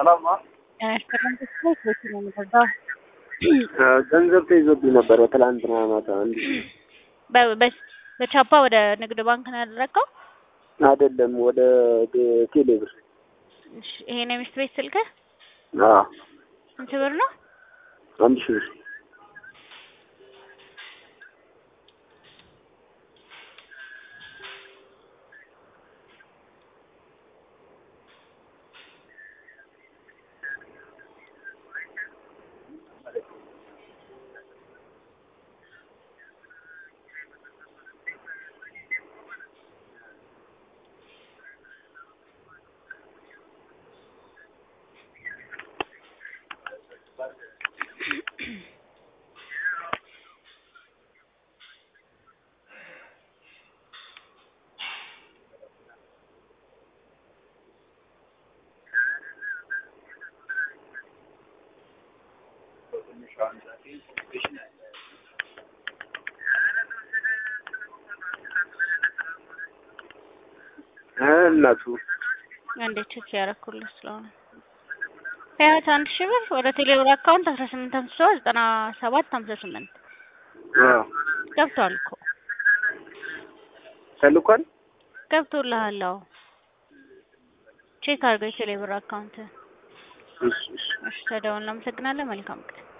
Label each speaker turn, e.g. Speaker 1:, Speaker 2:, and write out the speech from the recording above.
Speaker 1: ሰላም ነው። ገንዘብ ተይዞብኝ ነበረ ትላንትና ማታ። አንድ
Speaker 2: በ- በ- በቻፓ ወደ ንግድ ባንክ ነው ያደረገው?
Speaker 1: አይደለም ወደ ቴሌ ብር።
Speaker 2: እሺ፣ ይሄ ነው የሚስት ቤት ስልክህ?
Speaker 1: አዎ
Speaker 2: ስንት ብር ነው?
Speaker 1: አንድ ሺህ ብር። እናቱ
Speaker 2: አንዴ ቼክ ያደረኩልህ ስለሆነ ሀያት አንድ ሺህ ብር ወደ ቴሌብር አካውንት አስራ ስምንት አምስት ሰባት ዘጠና ሰባት ሀምሳ ስምንት
Speaker 1: አዎ
Speaker 2: ገብቷል እኮ
Speaker 1: ተልኳል።
Speaker 2: ገብቶልሃል። አዎ ቼክ አድርገው የቴሌብር አካውንት።
Speaker 1: እሺ እሺ
Speaker 2: እሺ ተደውል። እናመሰግናለን። መልካም ቀን